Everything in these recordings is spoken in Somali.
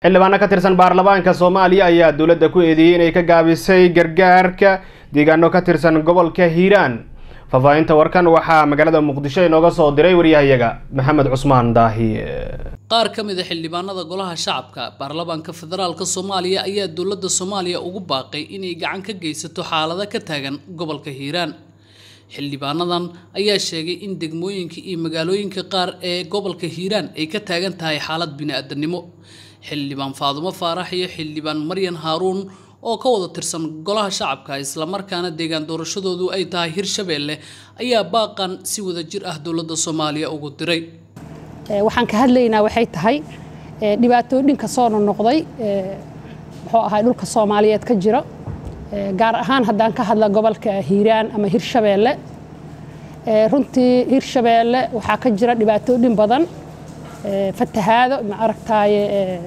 xildhibaano ka tirsan baarlamaanka soomaaliya ayaa dowladda ku eedeeyey inay ka gaabisay gargaarka deegaano ka tirsan gobolka hiiraan faahfaahinta warkan waxaa magaalada muqdisho inooga soo diray waryahayaga maxamed cusmaan daahiye qaar ka mid a xildhibaanada golaha shacabka baarlamaanka federaalka soomaaliya ayaa dowladda soomaaliya ugu baaqay inay gacan ka geysato xaalada ka taagan gobolka hiiraan xildhibaanadan ayaa sheegay in degmooyinka iyo magaalooyinka qaar ee gobolka hiiraan ay ka taagan tahay xaalad bini-aadanimo xildhibaan faadumo faarax iyo xildhibaan maryan haaruun oo ka wada tirsan golaha shacabka islamarkaana deegaan doorashadoodu ay tahay hirshabeelle ayaa baaqan si wada jir ah dowladda soomaaliya ugu diray waxaan ka hadlaynaa waxay tahay dhibaatooyinka soo noqnoqday muxuu ahay dhulka soomaaliyeed ka jira gaar ahaan haddaan ka hadla gobolka hiiraan ama hirshabeelle runtii hirshabeelle waxaa ka jira dhibaatooyin badan fatahaado ma aragtaaye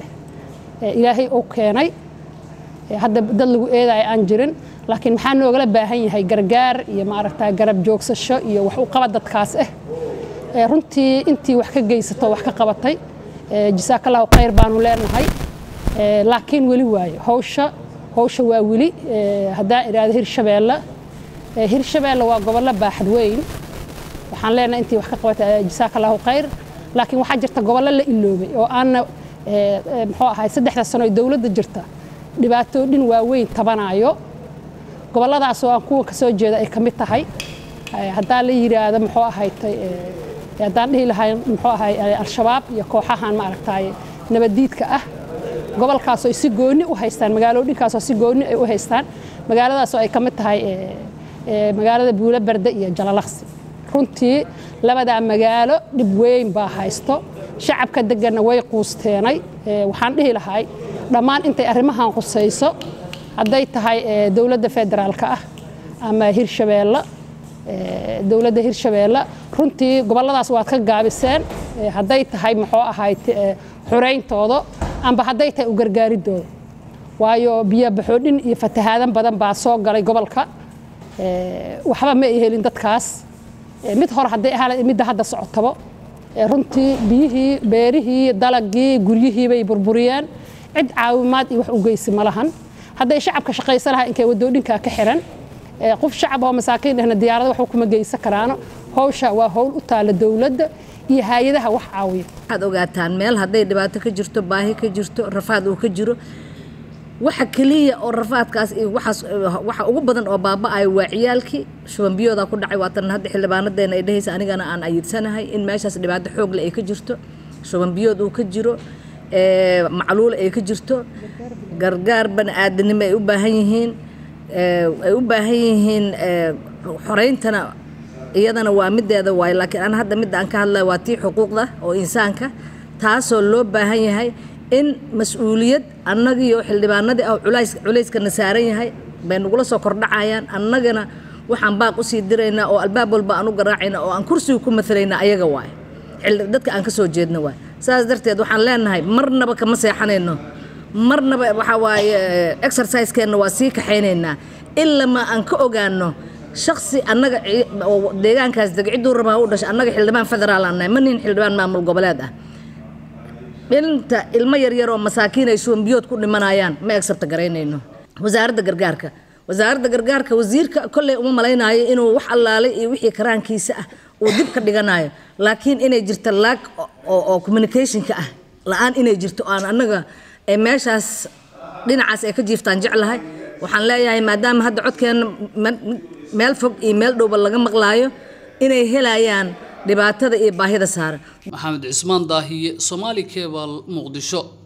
ilaahay uu keenay hadda dad lagu eedayo aan jirin laakiin maxaa noogala baahan yahay gargaar iyo maaragtaa garab joogsasho iyo wax u qaba dadkaas ah runtii intii wax ka geysato wax ka qabatay jasaakallahu khayr baanu leenahay laakiin weli waayo hawsha hawsha waa weli haddaan idhaahdo hirshabeelle hirshabeelle waa gobollo baaxad weyn waxaan leenahay intii wax ka qabatay jasaakallahu khayr laakiin waxaa jirta gobollo la iloobay oo aanna muxuu ahay saddexda sano ee dowladda jirta dhibaatooyin waaweyn tabanayo gobolladaas oo aan kuwa ka soo jeeda ay ka mid tahay haddaan la yidhaahdo muxuu ahaytay haddaan dhihi lahay muxuu ahay al-shabaab iyo kooxahan maaragtay nabaddiidka ah gobolkaas oo si gooni u haystaan magaalooyinkaas oo si gooni ay u haystaan magaaladaas oo ay ka mid tahay magaalada buulo berde iyo jalalaqsi runtii labadaa magaalo dhib weyn baa haysto shacabka deganna way quusteenay waxaan dhihi lahay dhammaan intay arrimahan qusayso hadday tahay dowladda federaalka ah ama hirshabeelle dowladda hirshabeelle runtii gobolladaas waad ka gaabiseen hadday tahay muxuu ahayd xurayntooda amba hadday tahay u gargaaridooda waayo biyo baxoodhin iyo fatahaadan badan baa soo galay gobolka waxba ma ay helin dadkaas mid hore hadday ahaa midda hadda socotabo runtii biyihii beerihii dalagii guryihii bay burburiyeen cid caawimaad iyo wax u geysi ma lahan hadday shacabka shaqaysan lahaa inkay wadooyinkaa ka xiran qof shacab oo masaakiin dhehna diyaarada waxba kuma geysan karaano hawsha waa howl u taala dowladda iyo hay-adaha wax caawiya waxaad ogaataan meel hadday dhibaato ka jirto baahi ka jirto rafaad uu ka jiro waxa keliya oo rafaadkaas iyo waxaas waxa ugu badan oo baaba'ayo waa ciyaalkii shubanbiyooda ku dhacay waatan hadda xildhibaanadeena ay dhehaysa anigana aan ayidsanahay in meeshaas dhibaato xoogle ay ka jirto shubanbiyood uu ka jiro macluul ay ka jirto gargaar bani aadanimo ay u baahan yihiin ay u baahan yihiin xoreyntana iyadana waa mideeda waayo laakiin aan hadda midda aan ka hadlaya waa tii xuquuqda oo insaanka taasoo loo baahan yahay in mas-uuliyad annagiiyo xildhibaanadii ah culays culayskana saaran yahay bay nagula soo kordhacayaan annagana waxaan baaq usii diraynaa oo albaab walba aan u garaacayna oo aan kursiga ku matalaynaa ayaga waaye dadka aan ka soo jeedna waaye saas darteed waxaan leenahay marnaba kama seexanayno marnaba waxaa waaye exerciseskeenna waa sii kaxaynaynaa ilama aan ka ogaano shaksi annaga deegaankaas dega cidduu rabaa u dhashay annaga xildhibaan federaal aan nahay ma nihin xildhibaan maamul goboleed ah inta ilmo yaryar oo masaakiin ay shuwanbiyood ku dhimanayaan ma egsabta garaynayno wasaaradda gargaarka wasaaradda gargaarka wasiirka kolley uma malaynaayo inuu wax allaalay iyo wixii karaankiisa ah uu dib ka dhiganayo laakiin inay jirto laag oo communicationka ah la-aan inay jirto aan annaga meeshaas dhinacaas ay ka jiiftaan jeclahay waxaan leeyahay maadaama hadda codkeena meel fog iyo meel dhowba laga maqlaayo inay helayaan dhibaatada iyo baahida saaran maxamed cismaan daahiye soomaali kebal muqdisho